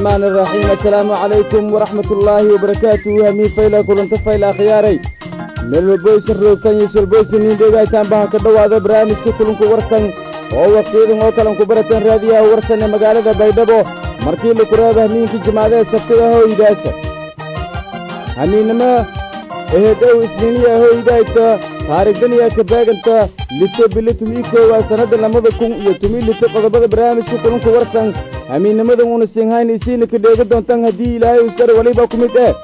الرحمن الرحيم السلام عليكم ورحمة الله وبركاته همي فيلا كلنت فيلا خياري ملو بويس الروسان يسول بويس نين ديغا تان بها كدوا هذا برامج كلنكو ورسان oo waqtiyadan oo kalan ku barateen raadiyaha warsan ee magaalada baydhabo markii la kuraada hamiinkii jimaadee sabtida hooydaasa hamiinnimo ehedow isniiniya hooydayta taarigdaniya ka beeganta lito bili tumii koowaa sannadda lamada kun iyo tumii lito qodobada barnaamijka kulunka warsan hamiinnimadan uuna siinhayn isiina ka dheega doontaan haddii ilaahay usare weliba ku mid eh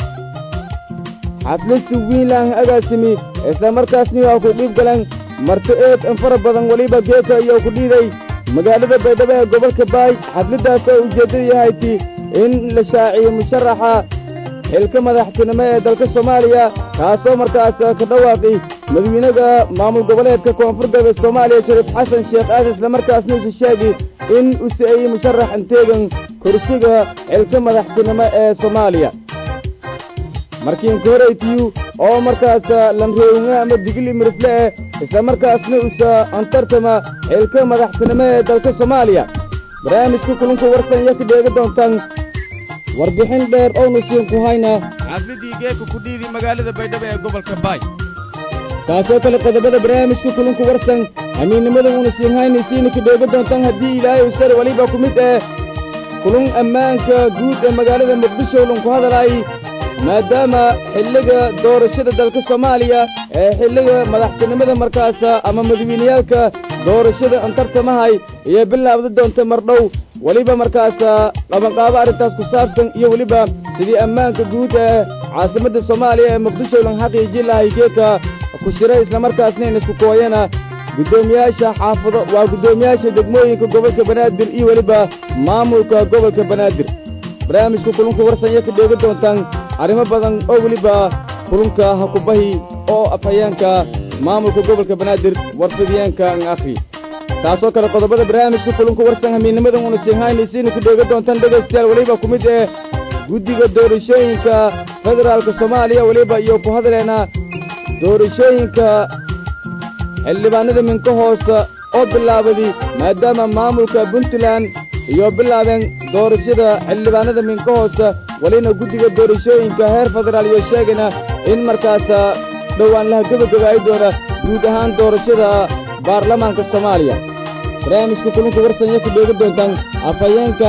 xaflisi wiinlaan agaasimi isla markaasni waa ku dhiib galan marti eed in fara badan weliba geeka iyo ku dhiiday magaalada baydhabo ee gobolka baay xafladdaas oo ujeeddadu yahayti in la shaaciyo musharaxa xilka madaxtinimo ee dalka soomaaliya kaasoo markaas ka dhawaaqi madawiinaga maamul goboleedka koonfur galbeed soomaaliya shariif xasan sheekh aadan isla markaasna usa sheegi in u si'ayey musharax inteegan kursiga xilka madaxtinimo ee soomaaliya markiinku horaytiyu oo markaas lamreewinga ama digili mirifle eh isla markaasna usa antartama xilka madaxtinimo ee dalka soomaaliya barnaamijka kulunka warsan iyo ka dheega doontaan warbixin dheer oonu siin ku hayna xafladii geeka ku dhiidi magaalada baydhabo ee gobolka baay taasoo kale qodobada barnaamijka kulunka warsan hamiinnimada uuna siin hayna isiina ka dheega doontaan haddii ilaahay usare weliba ku mid eh kulun ammaanka guud ee magaalada muqdisho lunku hadalaay maadaama xilliga doorashada dalka soomaaliya ee xilliga madaxtinimada markaas ama madawiineyaalka doorashada antartamahay iyo bilaabda doonta mardhow weliba markaas qabanqaabo arrintaas ku saabsan iyo weliba sidii ammaanka guud ee caasimadda soomaaliya ee muqdisho lan xaqiijin lahay geeka ku shiray islamarkaasna in isku kooyana guddoomiyaasha xaafado waa guddoomiyaasha degmooyinka gobolka banaadir iyo weliba maamulka gobolka banaadir barnaamijka kulunka warsan iyo ka dheega doontaan arrimo badan oo weliba kulunka ha ku bahi oo afhayeenka maamulka gobolka banaadir warfidiyeenka an akhri taasoo kale qodobada barnaamijka kulunka warsan hamiinnimadan uuna siinhaynaysiina ku dheega doontaan dhegaystayaal weliba ku mid eh guddiga doorashooyinka federaalka soomaaliya weliba iyo ku hadleena doorashooyinka xildhibaanada minka hoose oo bilaabadi maadaama maamulka puntland iyo bilaabeen doorashada xildhibaanada minka hoose welina guddiga doorashooyinka heer federaal iyo sheegayna in markaas dhowaan laha gebagabaayi doona guud ahaan doorashada baarlamaanka soomaaliya barnaamijka kulunka warsanya ku dheega doontaan afhayeenka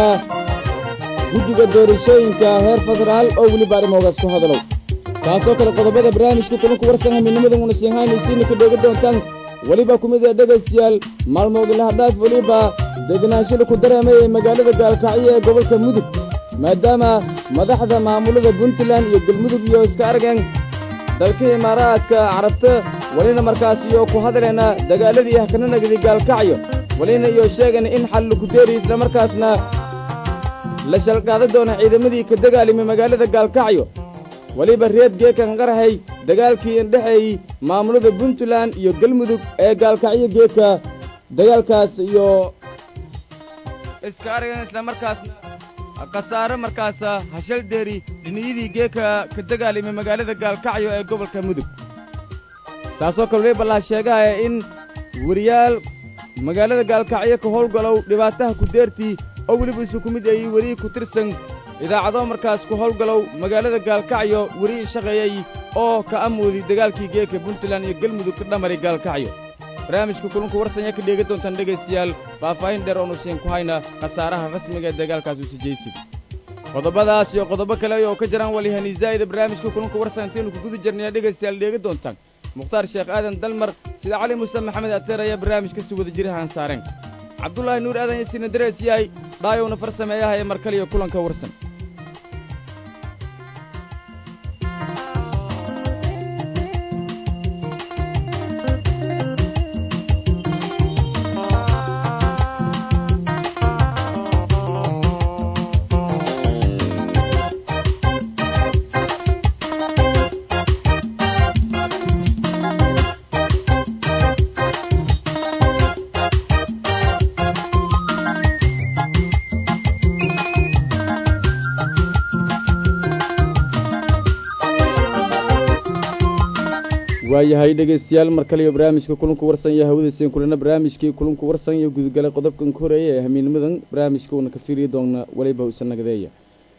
guddiga doorashooyinka heer federaal oo weliba arrimoogaas ku hadalow taasoo kale qodobada barnaamijka kulunka warsan hamiinnimadan una siinhaynaysiina ka dheega doontaan weliba ku mid ee dhegaystayaal maalmoodii lahadhaaf weliba degenaanshada ku dareemay ee magaalada gaalkacyo ee gobolka mudug maadaama madaxda maamulada puntland iyo galmudug iyo iska argeen dalka imaaraadka carabta welina markaas iyo ku hadleena dagaaladii hakana nagdi gaalkacyo welina iyo sheegana in xal laku deeri isla markaasna la shalqaadan doona ciidamadii ka dagaalimay magaalada gaalkacyo weliba reed geekan qarahay dagaalkii indhexeeyey maamulada puntland iyo galmudug ee gaalkacyo geedka dagaalkaas iyo iska argan isla markaasna khasaare markaas hashal deeri dhiniyadii geeka ka dagaalimay magaalada gaalkacyo ee gobolka mudug taasoo kale weliba laha sheegahaya in weriyaal magaalada gaalkacyo ka howlgalow dhibaataha ku deertii oo weliba isu ku mid ayey werihii ku tirsan idaacado markaas ku howlgalow magaalada gaalkacyo werihii shaqeeyey oo ka amoodi dagaalkii geeka puntland iyo galmudug ka dhamaray gaalkacyo barnaamijka kulunka warsanya ka dheega doontaan dhegaystayaal faahfaahin dheer oonu siin ku hayna khasaaraha rasmiga ee dagaalkaas usijaysid qodobadaas iyo qodobo kale oo ka jiraan walihani zaa'ida barnaamijka kulunka warsan intaynu ku guda jirnaya dhegaystayaal dheega doontaan mukhtaar sheekh aadan dalmar sida cali muuse maxamed ateer ayaa barnaamijka si wada jirahaan saareen cabdulaahi nuur aadan yasiina darees yahay dhaayowna far sameeyaha ee markaliyo kulanka warsan waayahay dhegaystayaal mar kale iyo barnaamijka kulanku warsan iyo hawadayseen kulana barnaamijkii kulanku warsan iyo gudgalay qodobkan ka horeeya ee hamiinimadan barnaamijka uuna ka fiiriyi doona weliba usan nagadeeya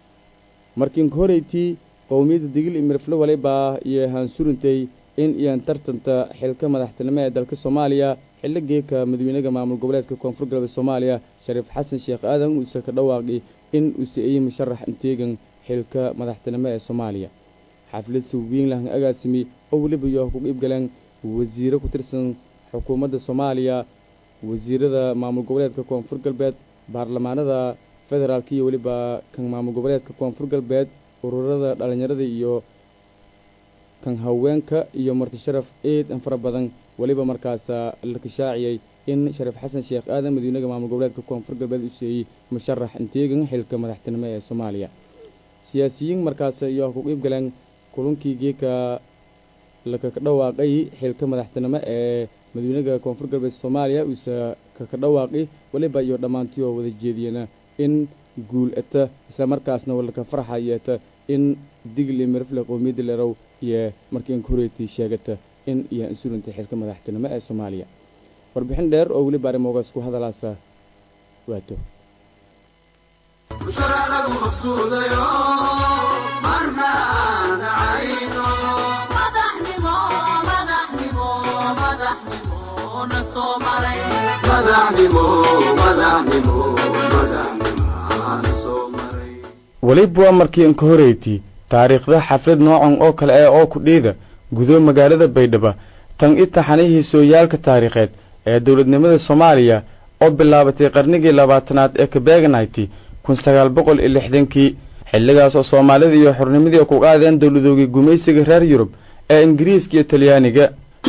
markiin horeytii qowmiyadda digil iyo mirifle walibaa iyo haansurintay in iyan tartanta xilka madaxtinimo ee dalka soomaaliya xillo geeka madaxweynaha maamul goboleedka koonfur galbeed soomaaliya shariif xasan sheekh aadan uuse ka dhawaaqi in uu siiyey musharax inteegan xilka madaxtinimo ee soomaaliya xaflad suwiin lahan agaasimi oo weliba iyo ku qiib galeen wasiiro ku tirsan xukuumadda soomaaliya wasiirada maamul goboleedka koonfur galbeed baarlamaanada federaalka iyo weliba kan maamul goboleedka koonfur galbeed ururada dhallinyarada iyo kan haweenka iyo marti sharaf eed an fara badan weliba markaasa la kashaaciyey in shariif xasan sheekh aadan madiinaga maamul goboleedka koonfur galbeed u siiyey musharax inteegan xilka madaxtinimo ee soomaaliya siyaasiyiin markaas iyo ku qiib galeen kulankii geeka lakaka dhawaaqay xilka madaxtinimo ee madaxweynaha koonfur galbeed soomaaliya uuse kaka dhawaaqi weliba iyo dhammaantii oo wada jeediyena in guul eta isla markaasna walaka farxa yeeta in digli mirifle qowmiyadda lerow iyo markii inkureetii sheegata in iyo insulintay xilka madaxtinimo ee soomaaliya warbixin dheer oo weliba arrimoogaas ku hadalaasa waato weliba waa markii inka horeyti taariikhda xaflad noocan oo kale ah oo ku dhiida gudo magaalada baydhabo tan itaxanihii sooyaalka taariikheed ee dowladnimada soomaaliya oo bilaabatay qarnigii labaatanaad ee kabeeganayti kun sagaal boqol iyo lixdankii xilligaas oo soomaalida iyo xornimadii ku qaadeen dowladoogii gumaysiga reer yurub ee ingiriiska iyo talyaaniga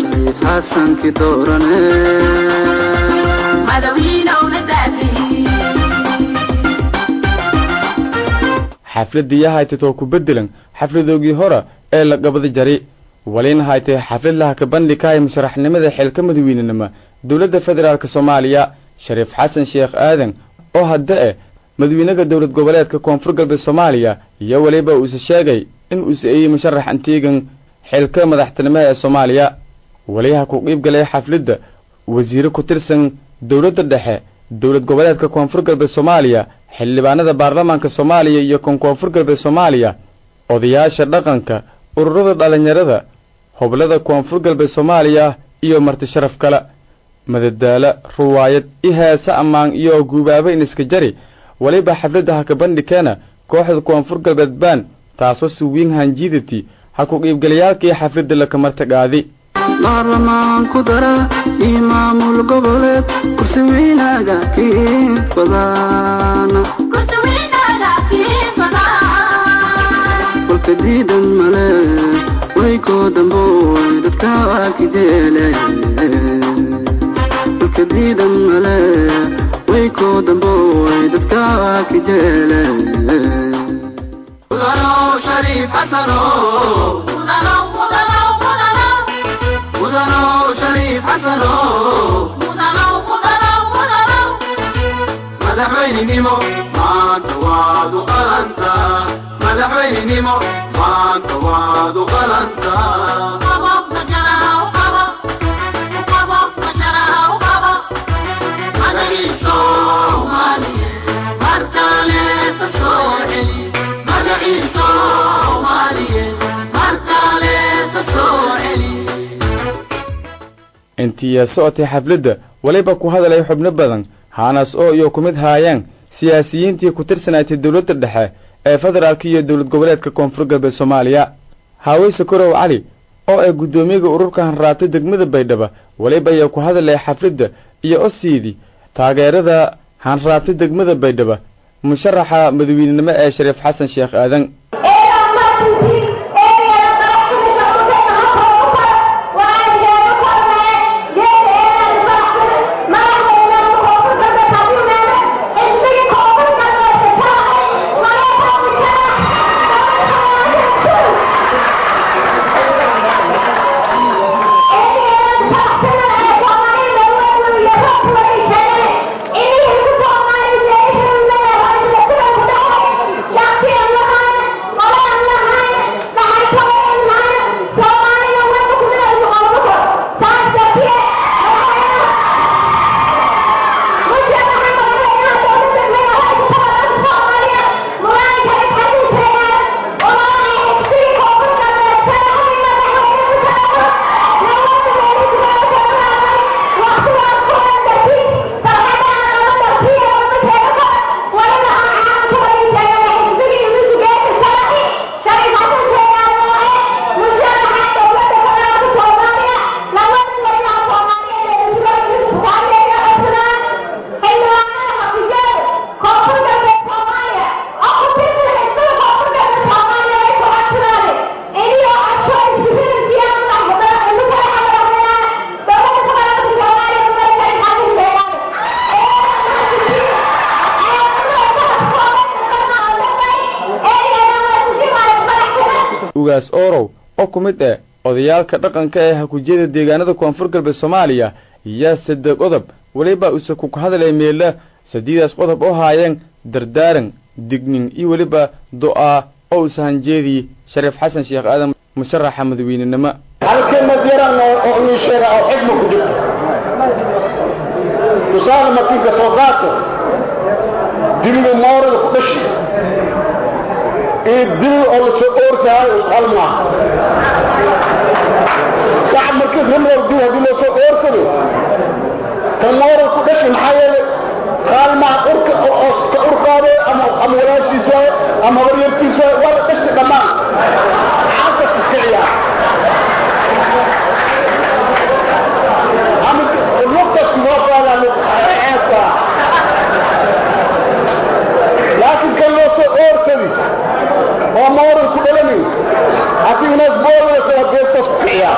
xafladii yahaytatoo ku beddelan xafladoogii hore ee la qabada jari walina haytay xaflad laha ka bandhigkahay musharaxnimada xilka madaweynenimo dowladda federaalk soomaaliya shariif xasan sheekh aadan oo hadda eh madaxweynaha dowlad goboleedka koonfur galbeed soomaaliya iyo weliba uuse sheegay in uu si'eeyey musharax antiigan xilka madaxtinimo ee soomaaliya waliyaha ku qiib galay xafladda wasiire ku tirsan dowladda dhexe dowlad goboleedka koonfur galbeed soomaaliya xildhibaanada baarlamaanka soomaaliya iyo kan koonfur galbeed soomaaliya odayaasha dhaqanka ururada dhallinyarada hoblada koonfur galbeed soomaaliya iyo marti sharaf kale madadaalo ruwaayad i heese ammaan iyo guubaabo in iska jari weliba xafladda ha ka bandhikeena kooxda koonfur galbeed baan taasoo suwiin hanjiidati ha ku qiibgalayaalkii xafladda lakamartagaadi baarlamaanku dara iyo maamul goboleed kursi weynaaga kiin fadaana kolka diidan male waykoo damboy dadka waa kijeele kolka diidan male waykoo damboy dadka waa kijeele shariif xasano mudanow shariif xasano madaxweynenimo maanta waad u qalanta madaxweynenimo maanta waad u qalanta magaciisa soomaaliye mar kaleeta soo celi magaciisa soomaaliye mar kaleeta soo celi intii socotay xafladda weliba ku hadalay xubno badan haanaas oo iyo ku mid haayeen siyaasiyiintii ku tirsanaatay dowladda dhexe ee federaalka iyo dowlad goboleedka koonfur galbeed soomaaliya haaweyse korow cali oo ay guddoomiyaga ururka hanraatay degmada baydhabo weliba ayaa ku hadalay xafladda iyo osiidii taageerada hanraabtay degmada baydhabo musharaxa madaweynenimo ee shariif xasan sheekh aadan Thank you. ugaas oorow oo ku mid ah odayaalka dhaqanka ee hakujiyada deegaanada koonfur galbeed soomaaliya iyo saddex qodob weliba use ku hadlay meela sadiidaas qodob oo haayeen dardaaran dignin iyo weliba du'aa oo usahanjeedii shariif xasan sheekh aadan musharaxa madaweynenimo hal kelmad yaran oo ii sheega oo xigma ku jirto tusaale markii ka soo qaato dibiga moorada ku dhashi iyo dibi oo la soo oorsahay hal maaha sac markii rimrow dib haddii loo soo oorsado kan moorada ku dhashi maxaa yeelay qaal maaha urka oo ka urqaaday ama ama walaashiis waaye ama habaryartiis waaye waa la dhashi dhammaan xaalka ku kiciyaa نقطة موافقة للحياة لكن كان له سؤال كذي هو مورد كدلمي أسيب ناس بول وسوى بيستا سبقيا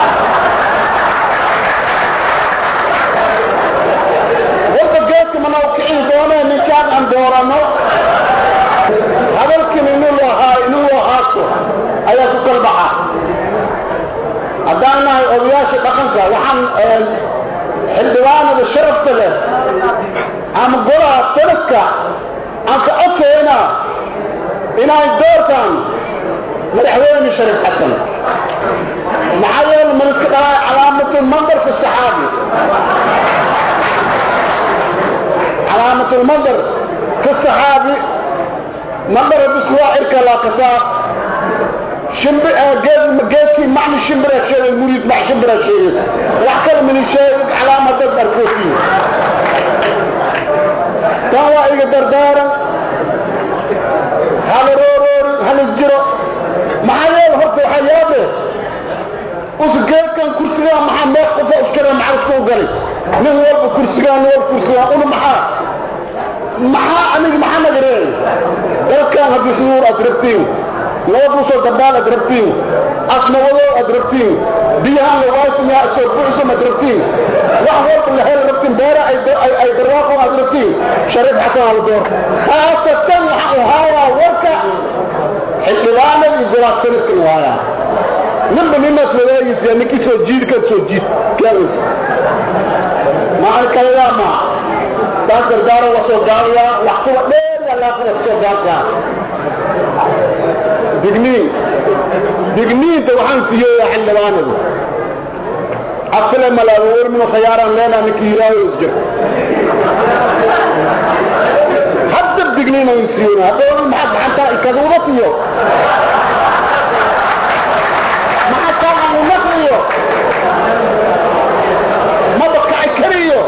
ورد جيت من أوكعين دونا من كان عن دورانو هذا الكن إنه له هاي إنه له هاتو أيها سكر بحا هدانا أولياشي بقنك وحن xildhibaanada sharafta leh ama golaha sanadka aan ka codkayna inay doortaan madaxweyne shariif xasan maxaa yeele man iska dhalay calaamatulmandar fi saxaabi calaamatulmandar fi saxaabi mandar biswaa cirka laa kasaa shimbir geedkii macni shimbira sheegay muriid mac shimbira sheegay wax kale mini sheegay calaamad dad arkooti tan waa iga dardaaran hala rooroori halis jiro maxaa yeele horta waxaa yaabe us geedkan kursigaan maxaa meeq qofa iskara macrifka u galay nin walba kursigaan nin walba kursigaan una maxaa maxaa aniga maxaa naga reey dalkan haddii sunuur aad rabtiin nabadusoo dabaal aad rabtiin asnawadow aad rabtiin biyahan lawaasimiya soo buuxsam aad rabtiin wax walba la hel rabtiin beera ay barwaaqo aad rabtiin shariif xasan al door khaasatan waxaan u haayaa warka xildhibaanada iyo golaha sanadkan u haayaa ninba ninaas wadaagaysa ninkii soo jiid kan soo jiid kaaint macan kalayaa maa taas dardaaro waa soo gaalayaa wax kuwa dheer yaa laaqada soo gaalsaa digniin digniinta waxaan siiyeeyaa xildhibaanadu afkale malaabo warmino khayaaraan leenaa ninka yiraaho isjir hadda digniin aan siiyona hadhow maxaad gacantaa ikaduuda siiyo maxaa kaaanu naqliyo maba kaci kariyo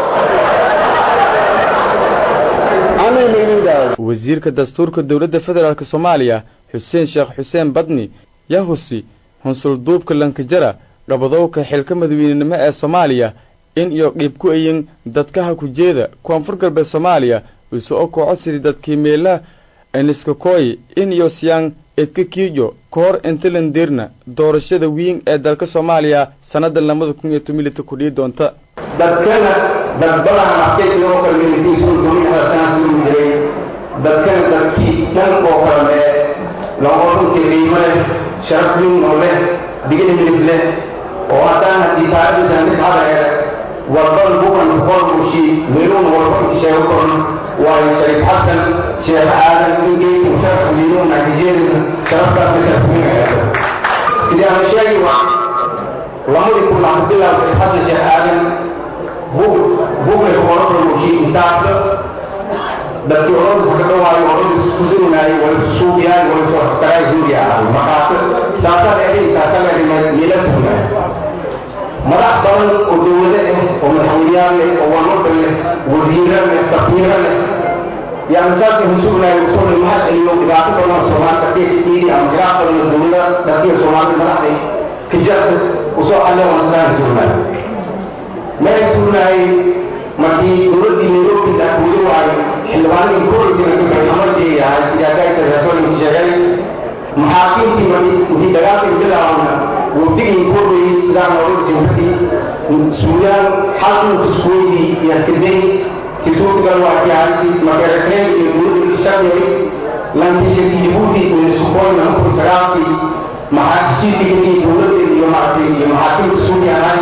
anay maydindaada wasiirka dastuurka dowladda federaalk soomaaliya xuseen sheekh xuseen badni yahusi hunsulduubka lankajara dhabadowka xilka madaweynenimo ee soomaaliya in iyo dhiib ku ayin dadkaha kujeeda koonfur galbeed soomaaliya isu o koo codsidii dadkii meelaha eniskakooyi in iyo siyaan edka kiijo ka hor intalandirna doorashada wiin ee dalka soomaaliya sannadan labada kun iyo tomilita kudhii doonta dadkana dadbadan adkaysiga oo kale militiisun duminaha sanasigu jiray dadkana dadkii dhan oo kale loqoruntii qiimo leh sharaf weyn oo leh digni milib leh oo haddaan haddii taarikhdiisan mid hada hele walban bukan boqol mushi miluun walba sheego koran waayo shariif xasan sheekh aadan ingeyku sharaf miluun natijeedisa sharafkaasna sharaf weyn sidii aan sheegi lamadii kun laxmadillaah shariif xasan sheekh aadan bug bugnay boqorada mushi intaasba dadkii orodis ka dhawaayo orodis ku durunaayay way suuqyaay way soo xakaray huudi ahaa markaas saasaa dheeray saasaa dheeray miila sugnay madax badan oo dowlado ah oo madaxweyneyaal leh oo wanwada leh wasiiro leh safiiro leh yani saasay husugnay usoo mahad celiyo dhibaato badan oo soomaalida dhiidi ama dhibaato badan oo dowlada dadkiya soomaalida madaxday ka jarta usoo alle oo nasraan sugnay meel sugnay markii dowladdii nairobi dakuuli waayo xildhibaanadii korojina ka baxay amarkii ahay siyaakaayta rasuulku sheegay maxaakiimtii markii intii dagaalkii bilaabana wafdigii korayay sidaa nooga sinfadii suudaan xalkii kuskuweydii iyo sidey tisuutigal waa kiyaarintii makerekreen iyo dowladda shaqyay lankii shaki jibuuti iyo sukoyna markuu sagaalkii maxaa heshiisigii dowladda iyo maaragtay iyo maxaakiimta suuqyahay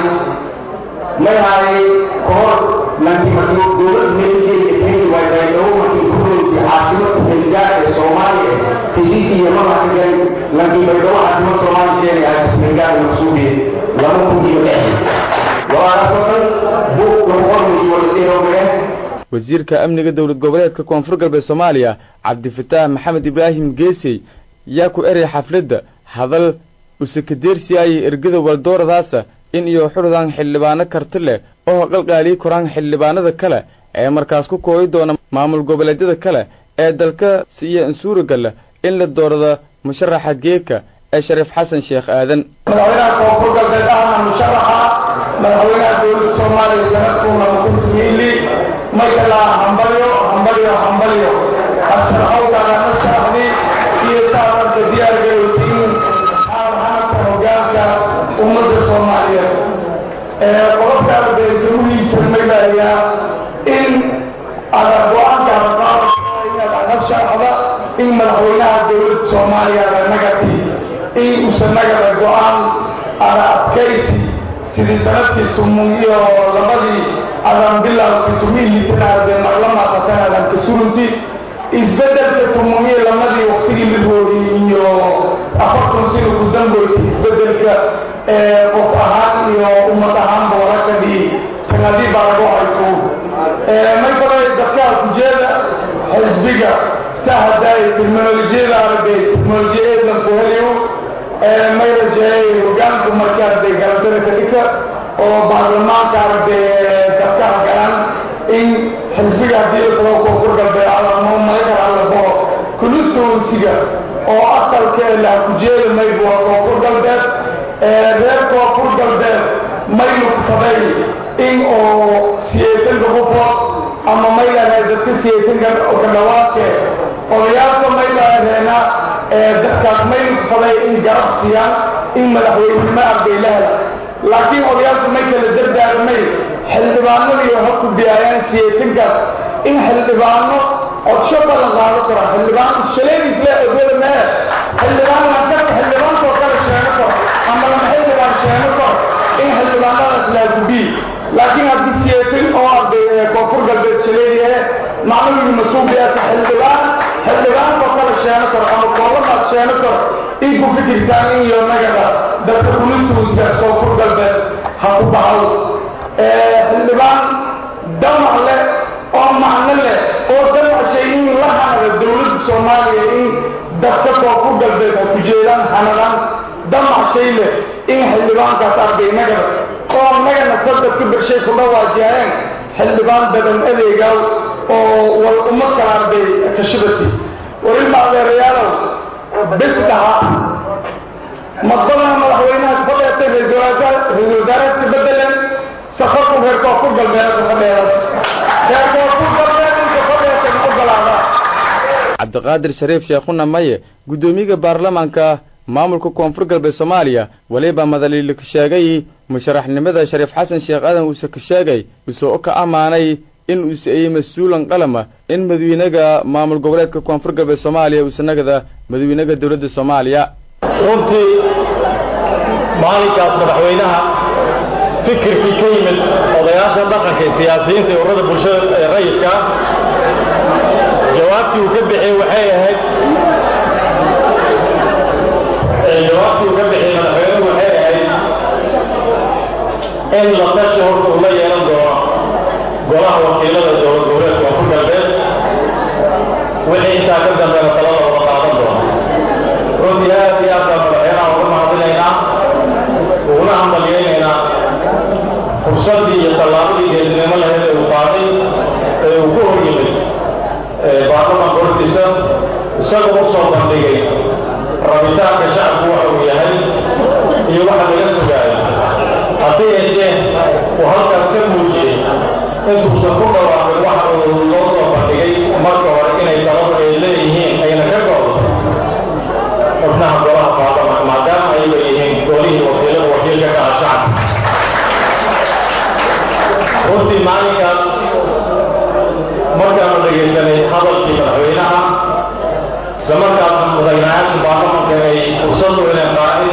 may haayay kahor lankii markii dowladda meelkeeda kenya waa baydhabo markii gurdoodii caasimada xilgaar ee soomaaliya heshiiskii yamama ka galay lankii baydhabo caasimada soomaaliya sheegay ahay xilgaar masuuliye laba kun iyo lix walaalaasoo dhan buug lagu qormayso waladeerowgee wasiirka amniga dowlad goboleedka koonfur galbeed soomaaliya cabdifataax maxamed ibraahim geesey yaa ku eray xafladda hadal usakadeersi ayay ergada waldooradaasa in iyo xududaan xildhibaano karti leh oo qalqaalii koraan xildhibaanada kale ee markaas ku kooyi doona maamul goboleedyada kale ee dalka siiya insuuragala in la doorada musharaxa geeka ee shariif xasan sheekh aadan madaxweynaha koonfur galbeed ahna musharaxa madaxweynaha dowladda soomaaliya sanadkuuna mukuntumiili maykala hambalyo hambalyo hambalyo asharxowkana sharaxdi iyo taabarka diyaargarowtiin xaalxanabka hogaanka ummadda soomaaliyeed qodobka ardayda muhiimsan maylayaa in ada go-aanka qaadaka inaad aga sharaxda in madaxweynaha dowladda soomaaliya ada nagati in uusan nagada go-aan ada adkaysi sidii sanadkii tumun iyo labadii adan bilowkii tumihiitanaade marlamaaqatan adan ka surunti isbedelka tumun iyo lamadii waktigii midwoodi iyo afartan sida ku damboyti isbedelka qof ahaan iyo ummad ahaanba warakadii tanadii baa lagu hayku may kale dadkaa kujeeda xisbiga sahadaay teknolojiyada aragay teknolojiya eedlanku heliyo may rajeeyay hogaanku markaasday galadada ka dhigta oo baarlamaanka aragtay dadkaha galan in xisbiga haddii la tago koonfur galbeed alamo malaykar allabo kulusoonsiga oo asalka la kujeeda maybu waa koonfur galbeed reer koonfur galbeed may lugtaday in oo siyeetanka qufood ama may lahayd dadka siyeetanka ka dhawaadke odayaalka may lahadeena dadkaas may lugtaday in garab siiyaan in madaxweynenimo arday la hela laakiin odayaalku may kala dardaarmay xildhibaanadiiyo ha ku biyaayaan siyeetankaas in xildhibaano codsho balan qaado kara xildhibaan shaleediisle odwada mee xildhibaan lankaka xildhibaankoo kale sheego karo ama lama xildhibaan sheego karo in xildhibaanadaas laagubiyi laakiin haddii siyeetan oo arday koonfur galbeed shaleediyahe maclumigu masuubiyaasa xildhibaan xildhibaankoo kale sheego karo ama koolamaad sheego karo in ku fikirtaan in iyo nagada dadka kulisuuskaas koonfur galbeed ha ku dhacaw xildhibaan damac leh oo macno leh oo damacashay in la hanada dowladda soomaaliya in dadka koonfur galbeed ha ku jeedaan hanadaan damacshay leh in xildhibaankaas arday nagada oo nagana sadadka bershay ku dhawaajiyeen xildhibaan badan adeegaw oo wal ummad kala arday kashibati warilma adeerayaalow bis dhaha madbadana madaxweynaha ka fadheetay ra-iisul wasaarahaasi bedelan safarku reer koonfur galbeed ka fadheedaas reer koonfur galbeed inka fadheetay ma ogolaada cabdiqaadir shariif sheekhuna maye guddoomiyaha baarlamaanka maamulka koonfur galbeed soomaaliya weliba madaliil ka sheegay musharaxnimada shariif xasan sheekh aadan uuse ka sheegay usoo ka ammaanay in uuse ayey mas-uulan qalama in madawynaga maamul goboleedka koonfur galbeed soomaaliya uusanagada madawynaga dowladda soomaaliya runtii maalinkaas madaxweynaha fikirkii ka yimid odayaasha dhaqanka ee siyaasiyiinta ee ururada bulshada ee rayidka ah jawaabtii uu ka bixiyey waxay ahayd jawaabtii uu ka bixiyey madaxweynuhu waxay ahayd in la tashi horta uu la yeelan doono golaha wakiilada dowlad goboleedka koonfur galbeed wixii intaa ka dambeena talada wada qaadan doono runtii aad iyo aad baan madaxweynaha uga mahadinaynaa uguna hambalyaynaynaa fursaddii iyo tallaabadii geesnimo lahayd ee uu qaaday ee uu ku hor yimid baarlamanka hortiisa isagoo u soo bandhigay rabitaanka shacabku waxa uu yahay iyo waxa laga sugaayo hase yeeshee uu halkaas ka muujiyey intuusan ku dhawaaqin waxa uu loo soo bandhigay marka hore inay taladu ay leeyihiin ayna ka go'do xubnaha golaha baarlamanka maadaama ayaga yihiin golihii wakiilada wakiilka kala shacabka runtii maalinkaas markaanu dhegaysanay hadalkii madaxweynaha isla markaas madaxweynayaasha baarlamanka ay fursad u heleen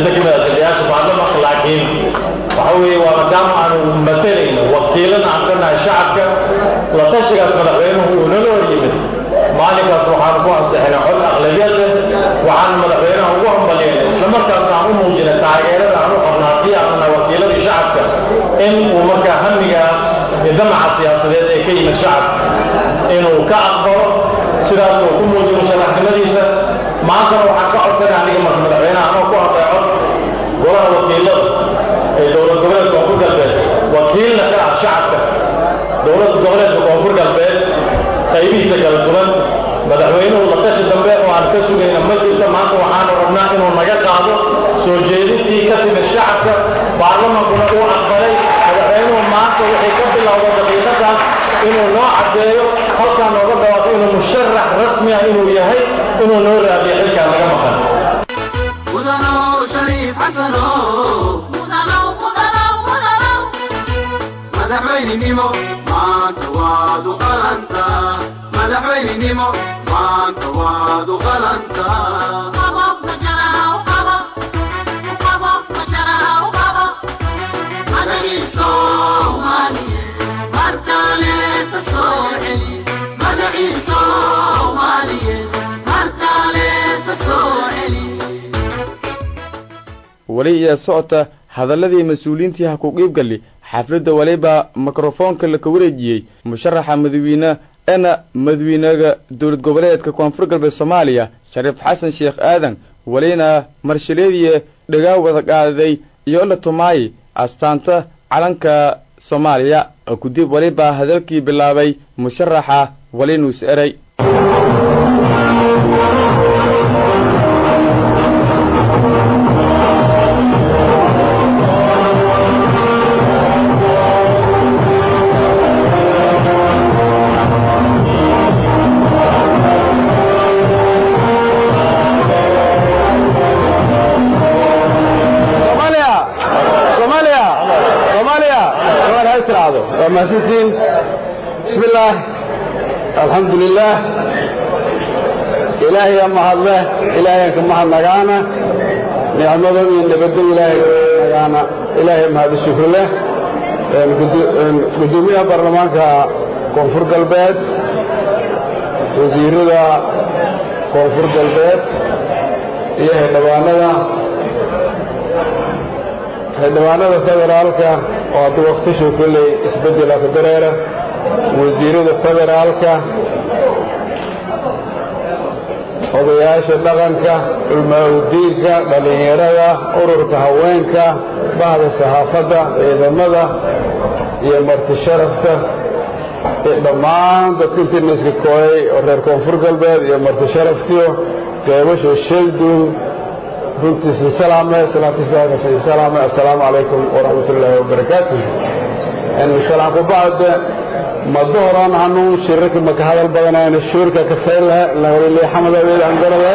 xubno ka mida taliyaasha baarlamanka laakiin waxa weeye waa maadaama aanu matalayno wakiilana aan ka nahay shacabka la tashigaas madaxweynuhu uu nala hor yimid maalinkaas waxaanu ku ansixinay cod aqlabiyad leh waxaanu madaxweynaha ugu hambalyeynay islamarkaasna aan u muujinay taageerada aan u qabna haddii aanu nahay wakiiladii shacabka in uu markaa hamigaas iyo damaca siyaasadeed ee ka yimid shacabka inuu ka aqbalo sidaas uu ku muujiyo musharaxnimadiisa maantana waxaan ka codsanay aniga marka madaxweynaha anoo ku hadlay cod golaha wakiilada ee dowlad goboleedka koonfur galbeed wakiilna ka ah shacabka dowlad goboleedka koonfur galbeed qaybihiisa kala duwan madaxweynuhu la tashi dambe oo aan ka sugayna ma jirta maanta waxaanu rabnaa inuu naga qaado soo jeedintii ka timid shacabka baarlamankuna uu aqbalay madaxweynuhu maanta wixii ka bilowda daqiiqadan inuu noo caddeeyo halkaa nooga dhawaaqo inuu musharax rasmi ah inuu yahay inuu noo raadiyo xilkaa naga maqan mudanow shariif xasanow madaxweynenimo maanta waad u qalantaa madaxweynenimo maanta waad u qalantaa madagii soomaaliye mar kaleeta soo celi madagii soomaaliye mar kaleeta soo celi weli iyo socota hadalladii mas-uuliyiintii ha ku qiibgali xafladda waliba mikrofoonka laka wareejiyey musharaxa madawiine ena madawiinaga dowlad goboleedka koonfur galbeed soomaaliya shariif xasan sheekh aadan welina marshalyadiiyo dhagaa wada qaaday iyo la tumaayay astaanta calanka soomaaliya kudib weliba hadalkii bilaabay musharaxa welinuus eray mahadsantiin bismi illaah alxamdu lilaah ilaahayaa mahadle ilaahayaan ka mahadnagaana nicmado iyo nabaddo ilaahay nagaana ilaahay mahad shukri leh gudoomiyaha baarlamaanka koonfur galbeed wasiirada koonfur galbeed iyo xildhibaanada xildhibaanada federaalka oo hadda wakhtishu kolley isbeddela ku dareera wasiirada federaalka odayaasha dhaqanka culmaaudiinka dhallinyarada ururka haweenka bahda saxaafadda ciidamada iyo marti sharafta iyo dhammaan dadka intiina iska kooyay oo reer koonfur galbeed iyo marti sharaftiyo qeybasha sheelduun runtii sinsalaame salaatisaaka sinsalaame assalaamu calaykum waraxmat ullaahi wabarakaatu salaan ku bacda mado horaan hanuun shirarka maka hadal badanayna shuurka ka faylaha lagawili xamad abeed aan garada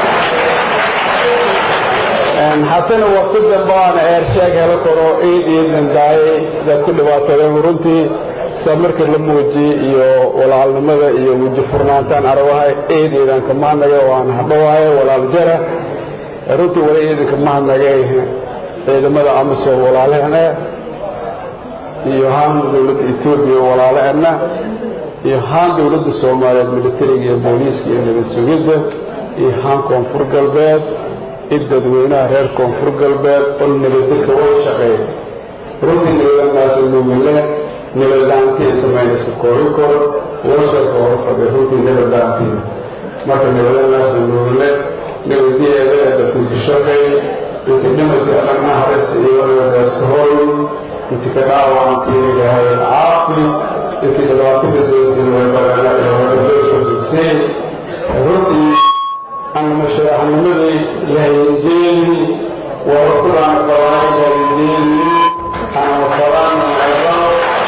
hatana waqti dambe aan eershaag helo karo iid iidnan daayay dad ku dhibaatooden runtii samirka la muujiyey iyo walaalnimada iyo weji furnaantaan arawahay iid iidan ka mahadnaga waan hadhowaaye walaal jara runtii wali iidanka mahadnagay ciidamada amisom walaalehena iyo haan dowladda etoobiya walaalehena iyo haan dowladda soomaaliyeed militariga iyo booliiska iyo nabad sugidda iyo haan koonfur galbeed id dadweynaha reer koonfur galbeed oo nabadda wada shaqeeya runtii nabadanaasa nuugile nabadlaantii intamaynaska koobi koro warshadka hor fadhiya runtii nabadlaantii marka nabadanaasa nuugile nabadiyeeda dadku shaqeey intii dhimadii adagna hares iyo nabadaaska hooy intii ka dhaawacantii ilaahay caafi intii dhibaatada doontii way badanaadoosusay runtii anama sharaxnimadii lahayenjeeli waa kulaan qabaay lahayenjeeli anama qabaan naybano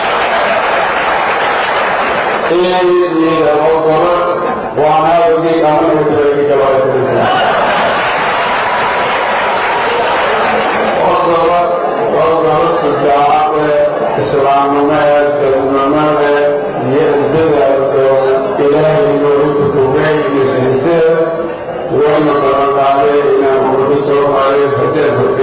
iyada oo goro waana ogey amana kaleegi gabaay islaamnimeed dadnimadeed iyo dadaal ilaahay noogu kutubay iyo siisee wayna balan qaaday inaan ummadda soomaaliyeed haddeen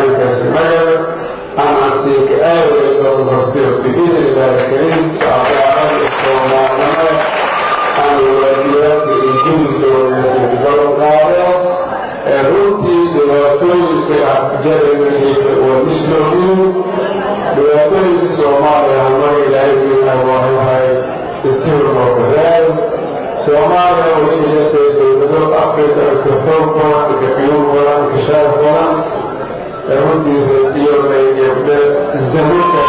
hortay biidn illaahi kariim saacadaada soomaalnimo aan waajibaadka iyo juhudka wanaagsan gaban qaadeen ee runtii dhibaatooyinka jaramihiisa waa mislooyin dhibaatooyinka soomaaliya mar ilaahay wiilaa waa waxay itirnoo badaan soomaaliya way ilatay dowlado afrika ka xoog badan ka qiyuum badan ka sharaf badan ee runtii reediyoonay gabdhe zamanka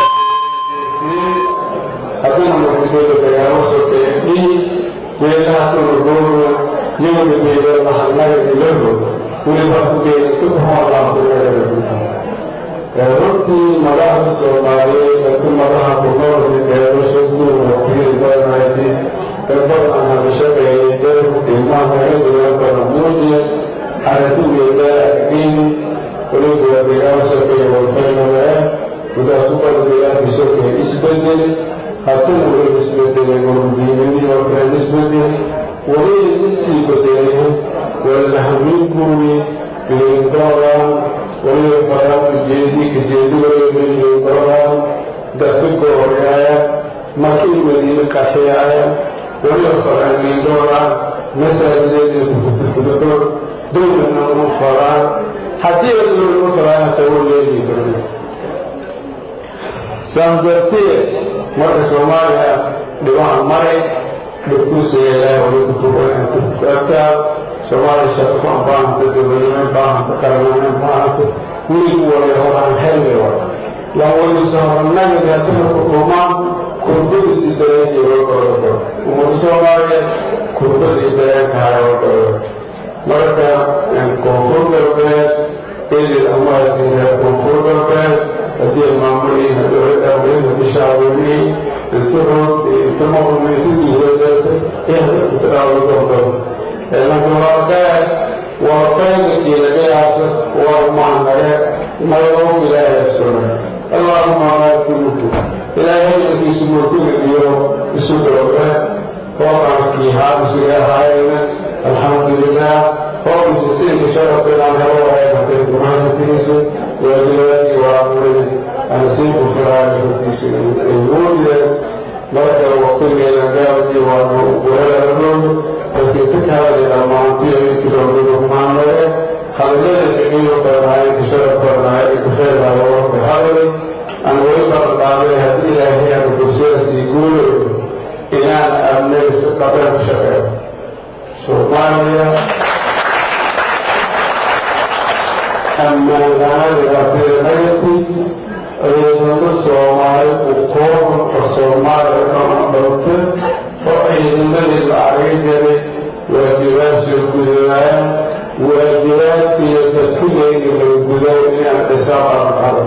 haddana muxuusooda dagaalo sokeeye dhiig weelaha tunugooga yowda beeda lahanaga ilaho weliba kugeeda tukuhoolaankueedaguta runtii madaxda soomaaliyeed dadka madaxa kunoolka gaadasho kuwa waqtiyada badanaydi dad badan aan hadashaqeeyay jarku qiimaha hagaduga badan muujiya aragtigeeda aqdiini weliba waa dagaal sokeeye walfaynaya gudaas u badan dagaalkii sokeeye isbedel haddana weli isbedelay wardiinadii oo kale isbedel weli isii bedelay walahamin guuri bilindoran weliba faraan ujeedi kajeedi weliba bilindoran dadka gooryaaya markii madiine qaxeyaaya weliba faraan bilindoran masaajideeda kukutukudako dowlana uma faraan haddii la dowla uma faraan hataa wuu leeyihi barnid saas darteed marka soomaaliya dhibaha maray dhibkuusiga ilaahay wali kutubantukuagtaa soomaaliya shaqo baahanta dowladnimo baahanta qaranimo baahanta weligu wali horaan helmi wa yaa waliso horanaga gaatana kudhumaan kurbadiisi dareenkii wagoodako ummada soomaaliya kurbadii dareenkahay wagodo marka koonfur galbeed edid amaasiina koonfur galbeed haddii maamulihii dowladda weliba bishaawinii intirood intimaumisidiireedeeta iyo hadda kutadhaawla doonto laakiin waa qaad waa qayga ilagayaasa waa maanare mayoo ilaahay suna allahuma baarikuluku ilaahay markiisu mulkiga iyo isu doobe hooqankii haabisuga ahaayena alxamdulilah hooqiisa siinka sharafteedaan helo wahay hatay gumaasatigiisa waajibaadkii waa murin anasiibu firaarkiisa ay muujiyeen marka waqtigeeda gaabkii waanu weerarnoon dadkii ka kahadlay dhammaantii ay tiroodada kumaanare hadallada kaqiyo badnaayeen ka sharaf badnaayeen ka khayraada warka hadlay aan weli baradhaaday haddii ilaahay aanu fursadaasii guulayo inaan amnaga si dhaqan ku shaqeeyo soomaaliya ammaan la-aan dhibaatada negative ciidamo soomaali u kooban oo soomaaliya dhama dhowta oo ciidamadii la argay jiray waajibaad soo gudayaan waajibaadkiiyo dadkuleega la gudayo inaan xisaab arqada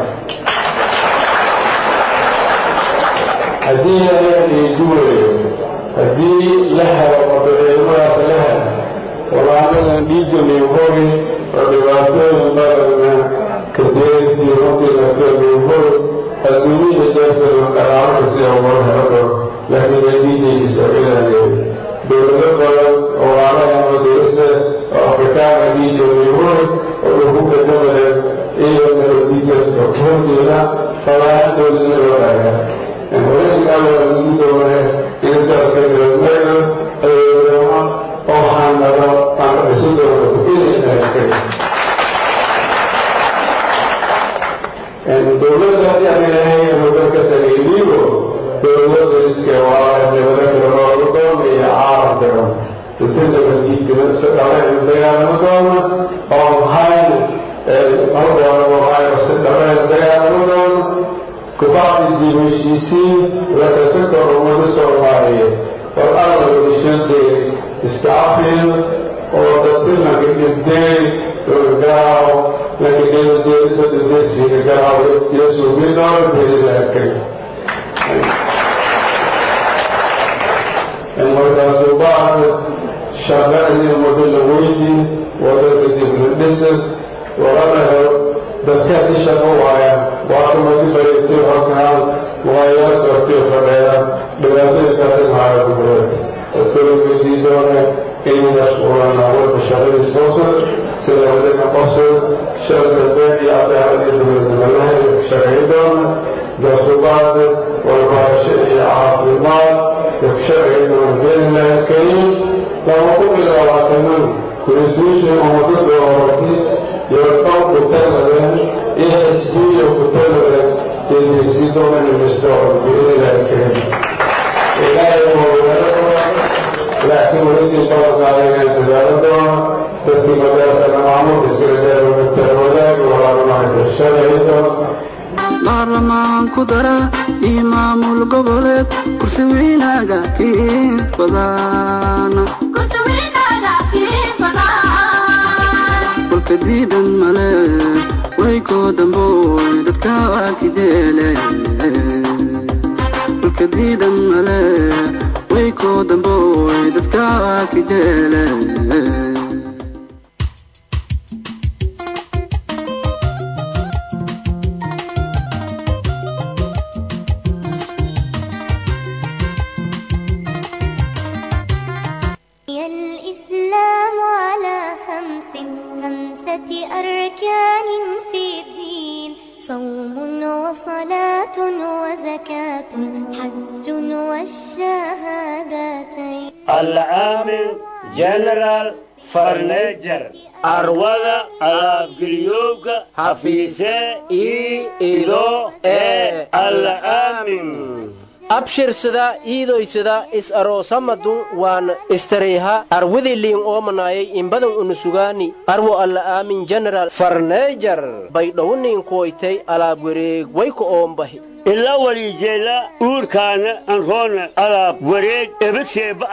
haddii ayaan iiguwayo haddii la helo odo ciidamadaas la helo walaanadan dhiigani hogi oo dhibaatooyin badanna kadeertii runtii lafeeguhor adduunyada deertooda dhaqaalaha sida loo helo laakiin adiidaygi soocidaanay dowlado badan oo walaalaha madarasa oo afrikaana dhiigani hor oo lagu kadamada iyo melodikas oo horjeeda falaahadooda loo dhaaga horeynkaalagu doone in dalka galbeeda ayama oo xanado aan isu doono inay dowladda yanahay dalka sameeydiibo dowladda iska waa dowlada kale loogu doono iyo caalamka dhan intada wadiidkana dhabeen dagaalamo doona oo mahayna haldoona mahayna si dhabeen dagaalamo doona kubacdi dib heshiisiin lakasa kor ummada soomaaliyeed war alla wadashadeed iska cafiyo oo dadka laga dhibtay garaawo laga dhibadesiga garaawo yasuubi doona belilaakay markaasuu bacda shaqadii ummada la weydii wadada dib la dhisad warana helo dadka di shaqo waaya waa kamadi bareetay halkaan waayaa doortay fadheera dhibaatada kaasamaaya kubureed dadkalaweydii doona inay mashquulaan awalka shaqadii sponsor sida wadana qosol sharka been iyo cadaaladii dowladnimadaha shaqay doona gaasubaada socdo biidnillahi karim ilaahay waa laakiin weli sii ballanqaaday inaan dadaalo doono dadkii madaasana maamulka iskala wadaagi walaalmahay bulshada doona baarlamaan ku dara iyo maamul goboleed kursi weynaaga kiin fadaana kolka diidan male way koo dambooy dadka waa kijeele kolka diidan male way koo dambooy dadka waa kijeele بني الإسلام على خمس خمسة أركان في الدين صوم وصلاة وزكاة حج والشهادتين العامل جنرال فرنيجر arwada alaabgeliyowga hafiise ii ido ee alla aamin abshirsada iidoysada is aroosamadun waan istareyha arwidiliin oomanayay imbadan unusugaani arwo alla aamin general farneejar baydhowniin kuwaytay alaab wareeg wayka oombahi ila walijeela uurkaana anroona alaab wareeg ebadseeba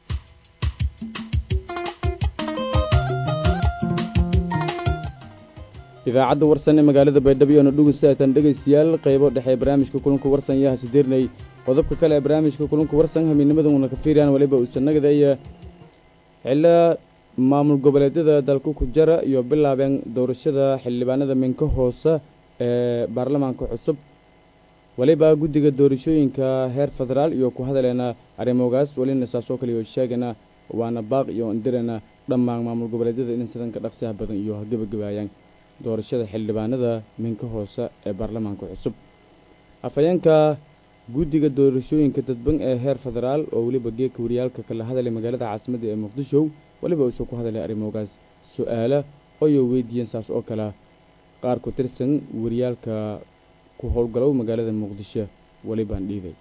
idaacadda warsan ee magaalada baydhabo iyona dhugusatan dhegaystayaal qaybo dhexe barnaamijka kulanka warsan yaha sideernay qodobka kale ee barnaamijka kulanka warsan hamiinimada uuna ka fiiriyaan waliba uusanagada iyo xilla maamul goboleedyada dalka ku jara iyo bilaabeen doorashada xildhibaanada minka hoose ee baarlamaanka cusub waliba guddiga doorashooyinka heer federaal iyo ku hadaleena arrimogaas welina saasoo kale iyo sheegana waana baaq iyo indirana dhammaan maamul goboleedyada in sidanka dhaqsiha badan iyo gebagabaayaan doorashada xildhibaanada minka hoose ee baarlamaanka cusub afhayeenka guddiga doorashooyinka dadban ee heer federaal oo weliba geedka wariyaalka kala hadalay magaalada caasimadda ee muqdisho weliba uusoo ku hadalay arrimogaas su-aala oyo weydiiyeen saas oo kale qaar ku tirsan wariyaalka ku howlgalow magaalada muqdisho welibaan dhiibay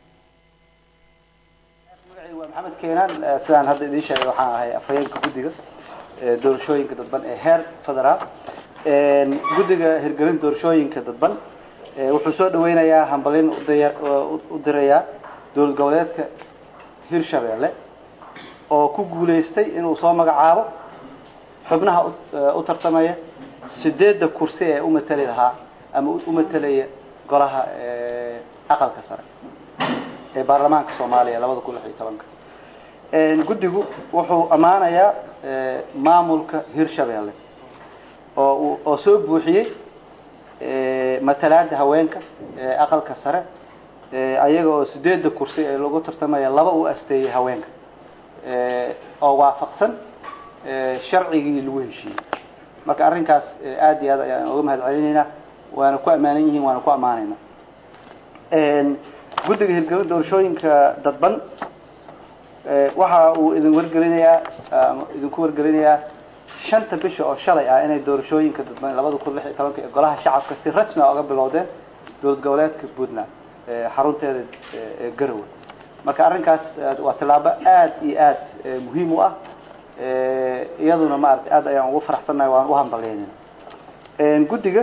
waa maxamed keenaan sidaan hadda idiin sheegay waxaan ahay afhayeenka guddiga doorashooyinka dadban ee heer federaal guddiga hirgelin doorashooyinka dadban wuxuu soo dhaweynayaa hambalin u dirayaa dowlad goboleedka hirshabeelle oo ku guulaystay inuu soo magacaabo xubnaha u tartamaya sideedda kursi ee u matali lahaa ama u matelaya golaha aqalka sare ee baarlamaanka soomaaliya labada kun lix iyo tobanka guddigu wuxuu ammaanayaa maamulka hirshabeelle oo oo soo buuxiyey matalaada haweenka aqalka sare ayaga oo sideedda kursi ee lagu tartamaya laba u asteeyey haweenka oo waafaqsan sharcigii lagu heshiiyey marka arrinkaas aad iyo aad ayaan uga mahad celinaynaa waana ku ammaanan yihiin waana ku ammaanaynaa guddiga hirgelin doorashooyinka dadban waxa uu idin wargelinayaa idinku wargelinayaa shanta bisha oo shalay ah inay doorashooyinka dadban labada kun lix iyo tobanka ee golaha shacabka si rasmi ah uga bilowdeen dowlad goboleedka puntland xarunteeda ee garowe marka arrinkaas waa tillaabo aad iyo aad muhiim u ah iyaduna maaragtay aad ayaan ugu faraxsannahay waan u hambalyeynayna guddiga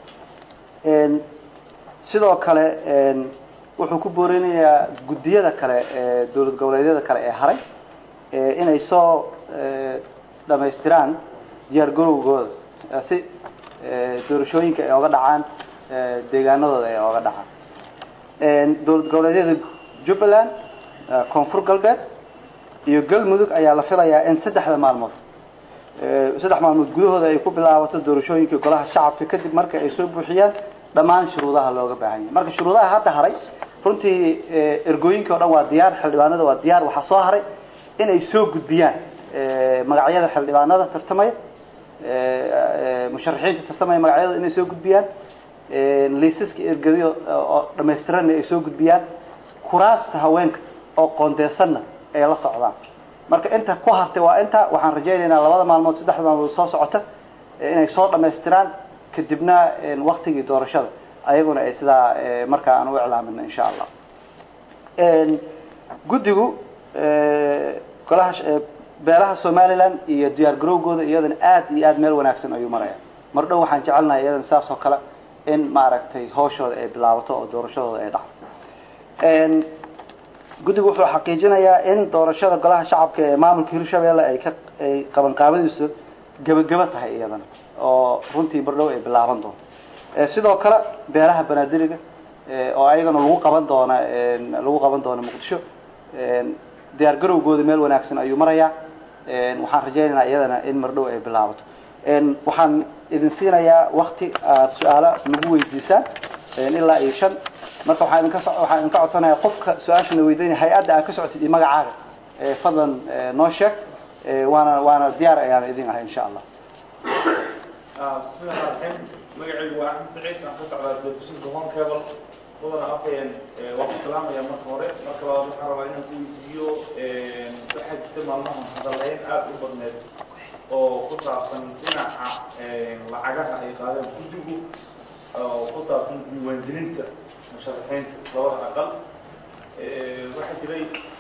sidoo kale wuxuu ku boorinayaa guddiyada kale ee dowlad goboleedyada kale ee haray inay soo dhamaystiraan diyaar garowgooda si doorashooyinka ay oga dhacaan deegaanadooda ay oga dhacaan dowlad goboleedyada jubbaland koonfur galbeed iyo galmudug ayaa la filayaa in saddexda maalmood saddex maalmood gudahooda ay ku bilaabato doorashooyinka golaha shacabka kadib marka ay soo buuxiyaan dhammaan shuruudaha looga baahan yahay marka shuruudaha hadda haray runtii ergooyinka o dhan waa diyaar xildhibaanada waa diyaar waxaa soo haray inay soo gudbiyaan magacyada xildhibaanada tartamaya musharaxiinta tartamaya magacyadooda inay soo gudbiyaan liisaska ergadiyo oo dhamaystiranna ay soo gudbiyaan kuraasta haweenka oo qoondeysanna ay la socdaan marka inta ku hartay waa inta waxaan rajaynaynaa labada maalmood saddexda maalmood soo socota inay soo dhamaystiraan kadibna waktigii doorashada ayaguna ay sidaa markaa aan u iclaamino insha allah guddigu golaha beelaha somaliland iyo diyaar garowgooda iyadana aad iyo aad meel wanaagsan ayuu maraya mar dhow waxaan jecelnahay iyadana sidaas oo kale in maaragtay hawshooda ay bilaabato oo doorashadooda ay dhacdo guddigu wuxuu xaqiijinayaa in doorashada golaha shacabka ee maamulka hirshabelle ay ka ay qabanqaabadiisu gebageba tahay iyadana oo runtii mar dhow ay bilaaban doonto sidoo kale beelaha banaadiriga oo ayagana lagu qaban doona lagu qaban doona muqdisho diyaar garowgooda meel wanaagsan ayuu marayaa waxaan rajaynaynaa iyadana in mar dhow ay bilaabato waxaan idin siinayaa wakti aad su-aalo nagu weydiisaan ilaa iyo shan marka waxaan idinka waxaan idinka codsanayaa qofka su-aashana weydiinaya hay-adda aad ka socotid iyo magacaaga fadlan noo sheeg waana waana diyaar ayaan idin ahay insha allah bismillahi raxmaan magacaygu waa axmed saciid aan ka socdaa telefishinka home cable mudana afhayeen waan ku salaamaya marka hore marka labaad waxaan rabaa inaan ku weydiiyo waxaa jirta maalmahan hadaleyn aada u badneed oo ku saabsan dhinaca lacagaha ay qaadeen guddigu oo ku saabsan diiwaangelinta musharaxiinta labada aqal waxaa jiray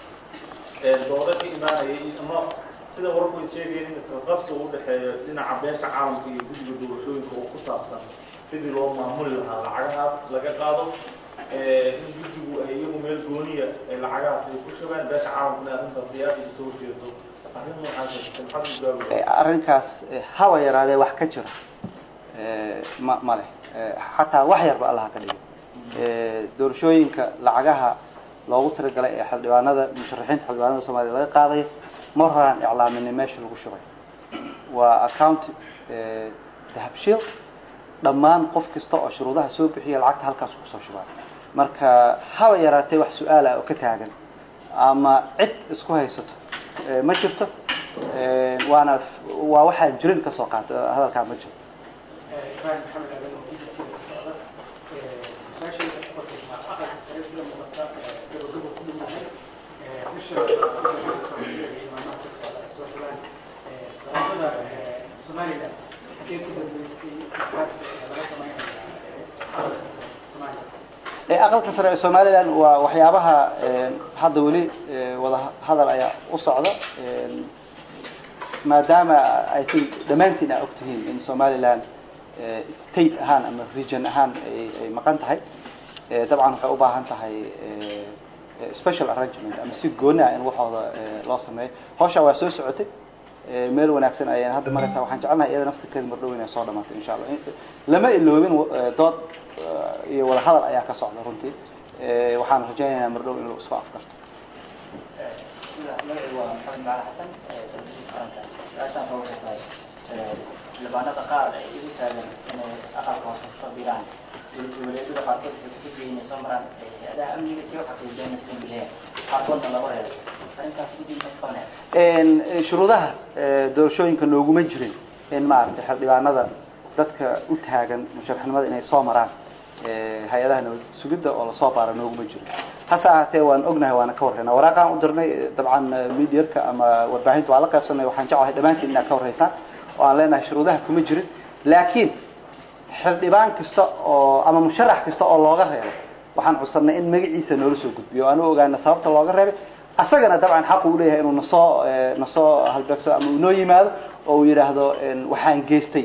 doodo ka imaanayay ama sida wararku ay sheegayeen in isqabqabsi uu udhexeeyo dhinaca beesha caalamka iyo guddiga doorashooyinka oo ku saabsan sidii loo maamuli lahaa lacagahaas laga qaado in guddigu ay iyagu meel gooniya ay lacagahaas ay ku shabaan beesha caalamkana arrintaas siyaasiga soo jeedo arrin noocaas maxaad u gaawaya arrinkaas haba yaraadee wax ka jira ma ma leh xataa wax yarba allaha ka dhigay doorashooyinka lacagaha loogu talagalay ee xildhibaanada musharaxiinta xildhibaanada soomaaliya laga qaadayo mar horaan iclaaminay meesha lagu shubay waa account dahabshiil dhammaan qof kasta oo shuruudaha soo bixiya lacagta halkaas kusoo shubaa marka haba yaraatee wax su-aal ah oo ka taagan ama cid isku haysato ma jirto waana waa waxaan jirin kasoo qaato hadalkaa ma jiro ibrahim maxamed aadan oo b b c da ka socda su-aashayda ku kortaysaa aqalka sare sida muuqata gabagabo ku dhowdahay bisha soomaaliya iyo maamaha ka socda ay soo xulaan doorashada somaliland halkee ku dambeysay markaas laga samaynaya aqalka sare soomaaliya aqalka sare ee somaliland waa waxyaabaha hadda weli wada hadal ayaa u socda maadaama i think dhammaantiin aa ogtihiin in somaliland state ahaan ama region ahaan ay ay maqan tahay dabcan waxay u baahan tahay special arrangement ama si gooni ah in waxooda loo sameeyo hawshaa waa soo socotay meel wanaagsan ayaan hadda maraysaa waxaan jecelnahay iyada naftirkeeda mardhow inay soo dhamaato insha allah lama iloobin dood iyo wada hadal ayaa ka socda runtii waxaan rajaynaynaa mardhow in lagu isku afkarto magacaygu waa maxamed macali xasan telefishinka qaranka su-aashaan ka waxay tahay xildhibaanada qaar ay igu taagan inay aqalka hoose kusoo biiraan dowladyada qaarkood waxay ku fikirayeen inay soo maraan hay-adaha amniga si u xaqiijiyaan iskan bileeya qaarkoodna lagu reebo arrintaas guddiga ma qabanaya shuruudaha doorashooyinka nooguma jirin in maaragtay xildhibaanada dadka u taagan musharaxnimada inay soo maraan hay-adaha nabad sugidda oo lasoo baara nooguma jirin hase ahaatee waan ognahay waana ka warraynaa waraaqaan u dirnay dabcan mediarka ama warbaahinta waa la qaybsanay waxaan jeclahay dhammaantiin inaad ka warraysaan oo aan leenahay shuruudaha kuma jirin laakiin xildhibaan kasta oo ama musharax kasta oo looga reebay waxaan codsanay in magaciisa noola soo gudbiyo o aan u ogaana sababta looga reebay asagana dabcan xaqu u leeyahay inuu nasoo nasoo halbeegso ama uu noo yimaado oo uu yidhaahdo waxaan geystay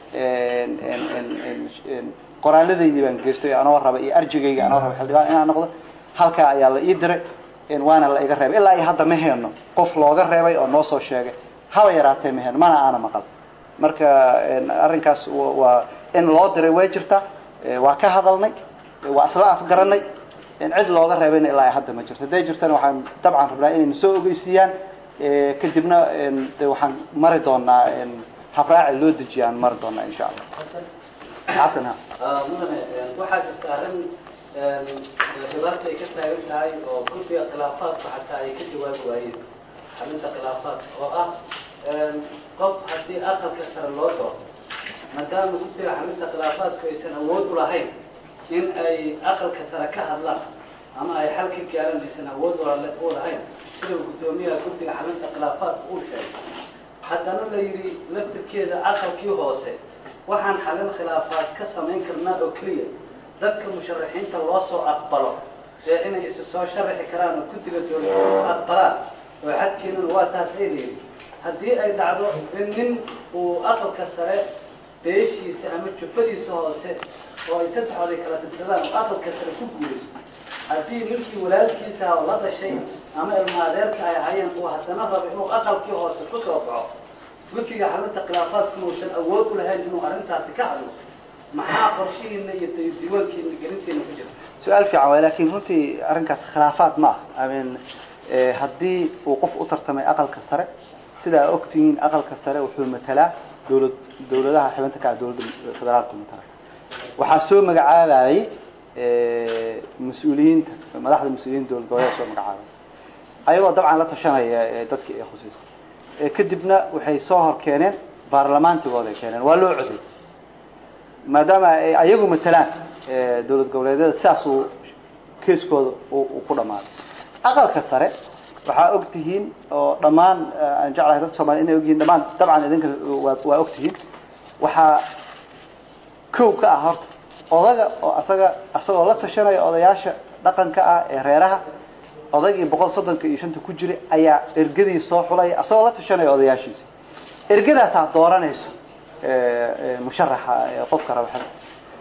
qoraalladaydii baan geystay anoo raba iyo arjigayga anoo raba xildhibaan inaan noqdo halkaa ayaa la ii diray waana la iga reebay ilaa iyo hadda ma heeno qof looga reebay oo noo soo sheegay haba yaraatee ma heeno mana aana maqal marka arrinkaas waa in loo diray way jirta waa ka hadalnay waa isla afgaranay cid looga reebayna ilaa ay hadda ma jirto hadday jirtana waxaan dabcan rabnaa inayna soo ogeysiiyaan kadibna de waxaan mari doonaa habraaci loo dejiya aan mari doonaa insha allah xasan ha mudane waxaa jirta arrin dhibaata ay ka taagan tahay oo guddiga khilaafaadka xataa ay ka jawaabi waayeen xalinta khilaafaadka oo ah qof haddii aqalka sare loo doodo maadaama guddiga xalinta khilaafaadku aysan awood u lahayn in ay aqalka sare ka hadlaan ama ay xal ka gaaraan aysan awood u lahayn sida guddoomiyaha guddiga xalinta khilaafaadka uu sheegay haddana la yidhi laftirkeeda aqalkii hoose waxaan xalin khilaafaad ka samayn karnaa oo keliya dadka musharaxiinta loo soo aqbalo ee inay isu soo sharaxi karaan oo guddiga doorashooyinka aqbalaan oo xadkeenuna waa taas ay leeyihin haddii ay dhacdo in nin uu aqalka sare beeshiisa ama jufadiisa hoose oo ay saddexood ay kala tirsadaan oo aqalka sare ku guulaysto haddii ninkii walaalkiisa oo la dhashay ama ilma adeerka ay hayeen uu haddana rabo inuu aqalkii hoose ku soo baxo guddiga xalinta khilaafaadkuna uusan awood u lahayn inuu arrintaasi ka hadlo maxaa qorshihiina iyo diiwaankiina gelinsiina ku jira su-aal fiican waay laakiin runtii arrinkaas khilaafaad ma ah I mean eh, haddii uu qof u tartamay aqalka sare sidaa ogtihiin aqalka sare wuxuu matalaa dowlad dowladaha xibinta ka ah dowladda federaalka matala waxaa soo magacaabayay eh, mas-uuliyiinta madaxda mas-uuliyiinta dowlad goboleed soo magacaabay ayagoo dabcan la tashanaya eh, dadkii ay khusaysa Eh, kadibna waxay soo hor keeneen baarlamaantigooda ay keeneen waa loo coday maadaama ay ayagu matalaan eh, dowlad goboleedyada sidaas uu keeskooda uu uu ku dhammaaday aqalka sare waxaa og tihiin oo dhammaan eh, aan jeclahay dadka soomaliya inay ogyihiin dhammaan dabcan idinka waa waa og tihiin waxaa kow ka ah horta odaga oo asaga asagoo la tashanaya odayaasha dhaqanka ah ee reeraha odaygii boqol soddonka iyo shanta ku jiray ayaa ergadii soo xulaya asagoo la tashanaya odayaashiisa ergadaasaa dooranayso eh, eh, musharaxa ee qofka raba xilka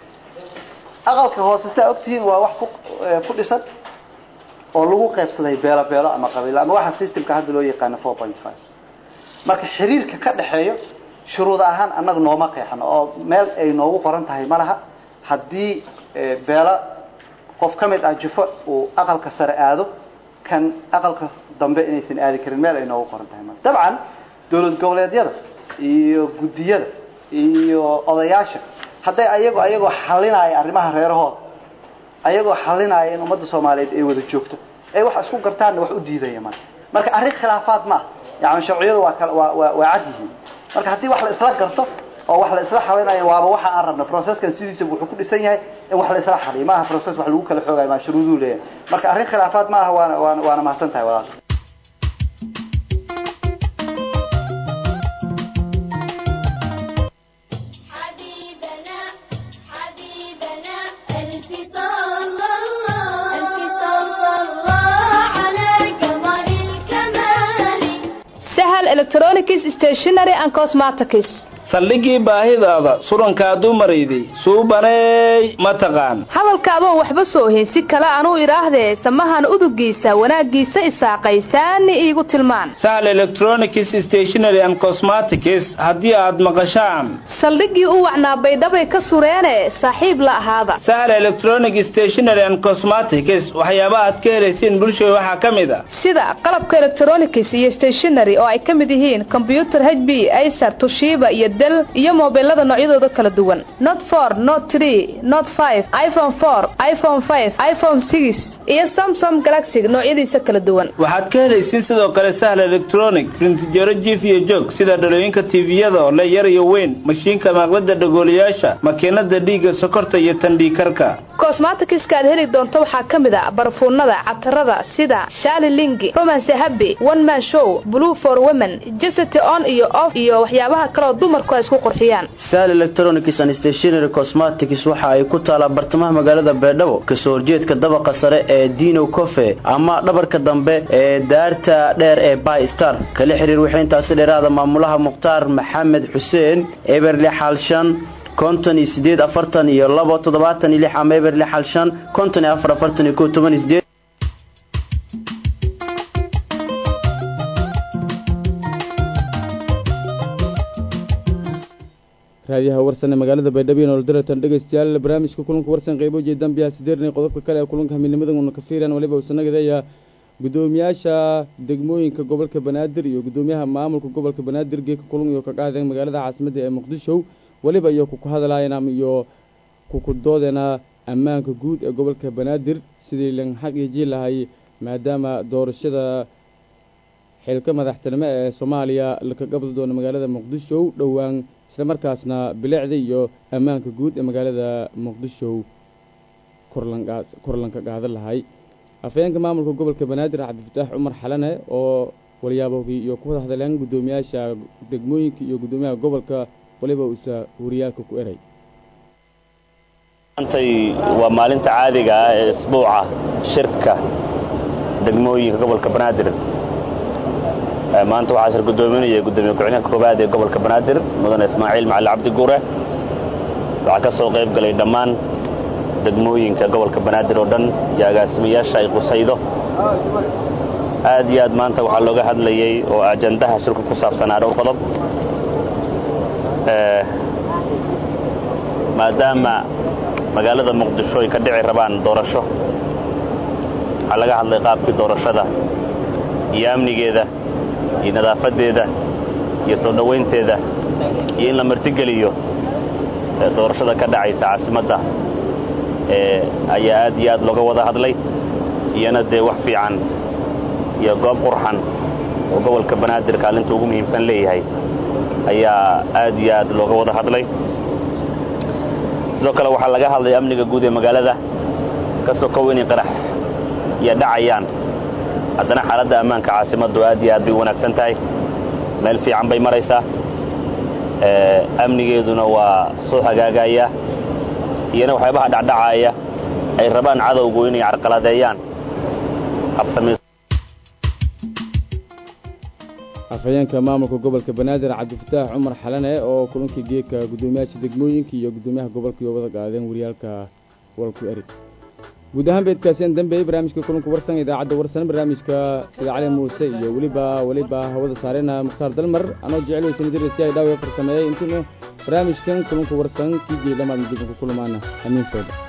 aqalka hoose sidaa ogtihiin waa wax ku eh, ku dhisan oo lagu qaybsaday beelo beelo ama qabiilo ama waxa systemka hadda loo yaqaano four point five marka xiriirka ka dhexeeyo shuruud ahaan annaga nooma qeexano oo meel ay noogu qoran tahay ma laha haddii eh, beelo qof ka mid ah jufo uu aqalka sare aado kan aqalka dambe inaysan aadi karin meel ay noogu qoran tahay ma dabcan dowlad goboleedyada iyo guddiyada iyo odayaasha hadday ayago ayagoo xalinaya arrimaha reerahooda ayagoo xalinaya in ummadda soomaaliyeed ay wada joogto ay wax isku gartaanna wax u diidaya marka marka arrin khilaafaad ma ah yani sharciyadu waa kala waa waa waa cad yihiin marka haddii wax la isla garto oo wax la isla xalinayo waaba waxa aan rabno processkan sidiisa wuxuu ku dhisan yahay in wax la isla xaliyo maaha process wax lagu kala xoogayo maa shuruuduu leeyahay marka arrin khilaafaad ma aha waana waana waana mahadsan tahay walaal حبيبنا حبيبنا ألف صلى الله ألف صلى الله على قمر الكمال sahal electronics stationery and cosmetics saldhigii baahidaada surankaa dumarayday suubaneey ma taqaan hadalka adoon waxba soo ohin si kale anuu idhaahdee samahan udugiisa wanaaggiisa isaaqaysaani iigu tilmaan sahal electronics stationary and cosmetics haddii aad maqashaan saldhiggii u wacnaa baydhabay ka sureene saaxiib la ahaada sahal electronic stationary and cosmetics waxyaabaha aad ka helaysiin bulshada waxaa ka mid a sida qalabka electronics iyo stationery oo ay ka mid yihiin kombyutar h b acer tushiba iyo del iyo mobilada noocyadooda kala duwan not for not tree not five iphone four iphone five iphone six iyo samsung galaxy noocyadiisa kala duwan waxaad ka helaysiin sidoo kale sahal electronic printjaro jiif iyo joog sida dhalooyinka tviyada oo le yar iyo weyn mashiinka maaqlada dhagoolayaasha makiinada dhiigga sokorta iyo tandhiikarka cosmetics-ka aad heli doonto waxaa ka mid a barfuunada catarada sida shali lingi romance happy one man show blue for women jesity on iyo off iyo waxyaabaha kaleoo dumarku ay isku qurxiyaan sal electronics and stationary cosmetics waxa ay ku taalaa bartamaha magaalada beedhabo kasoo horjeedka dabaqa sare ee dino cofe ama dhabarka dambe ee daarta dheer ee by star kala xiriir waxay intaasi dheeraada maamulaha mukhtaar maxamed xuseen eberle xaalshan konton iyo sideed afartan iyo labo toddobaatan iyo lix ama eberle xaalshan konton iyo afar afartan iyo kow toban iyo sideed raadiyaha warsan ee magaalada baydhabo iyo nolodaratan dhegaystayaal barnaamijka kulanka warsan qaybo jeedaan biyaha sideernay qodobka kale ee kulanka hamidnimadan uuna ka fiiraan waliba uusanagadeeya guddoomiyaasha degmooyinka gobolka banaadir iyo guddoomiyaha maamulka gobolka banaadir geeka kulun iyo ka qaadeen magaalada caasimadda ee muqdisho weliba iyo kuku hadalaayeen ama iyo kuku doodeena ammaanka guud ee gobolka banaadir sidii lan xaq iyo jiil lahay maadaama doorashada xilka madaxtinimo ee soomaaliya laka qabdi doono magaalada muqdisho dhowaan islamarkaasna bilicda iyo ammaanka guud ee magaalada muqdisho korlanka qaadan lahay afhayeenka maamulka gobolka banaadir cabdifataax cumar xalane oo walyaabogii iyo ku wada hadleen guddoomiyaasha degmooyinka iyo guddoomiyaha gobolka waliba uusa wariyaalka ku eray maantay waa maalinta caadiga ah ee isbuuca shirka degmooyinka gobolka banaadir maanta waxaa shir guddoominaya guddoomiye ku-xigeenka koowaad ee gobolka banaadir mudane ismaaciil macali cabdi guure waxaa ka soo qayb galay dhammaan degmooyinka gobolka banaadir oo dhan iyo agaasimayaasha ay qusaydo aad iyo aad maanta waxaa looga hadlayey oo ajandaha shirku ku saabsanaa dhowr qodob maadaama magaalada muqdisho ay ka dhici rabaan doorasho waxaa laga hadlay qaabkii doorashada iyo amnigeeda iyo nadaafadeeda iyo soo dhowaynteeda iyo in la martigeliyo doorashada ka dhacaysa caasimadda ayaa aad iyo aad looga wada hadlay iyana dee wax fiican iyo goob qurxan oo gobolka banaadir kaalinta ugu muhiimsan leeyahay ayaa aad iyo aad looga wada hadlay sidoo kale waxaa laga hadlay amniga guud ee magaalada ka sokow inay qarax iyo dhacayaan haddana xaaladda ammaanka caasimaddu aad iyo aad bay u wanaagsan tahay meel fiican bay maraysaa amnigeeduna waa soo hagaagaya iyana waxyaabaha dhacdhacaaya ay rabaan cadowgu inay carqaladeeyaan habsami afhayeenka maamulka gobolka banaadir cabdifataax cumar xalane oo kulankii geedka guddoomiyaasha degmooyinka iyo guddoomiyaha gobolka iyo wada qaadeen wariyaalka walku eri guud ahaan beedkaaseen dambeeyey barnaamijka kulanka warsan idaacadda warsan barnaamijka sida cali muuse iyo weliba weliba hawada saarena mukhtaar dalmar anoo jecel weysanidrsi ay dhaawiya farsameeyey intuuna barnaamijkan kulanka warsan kii jeedamaadna dib ku kulmaana amiin fooda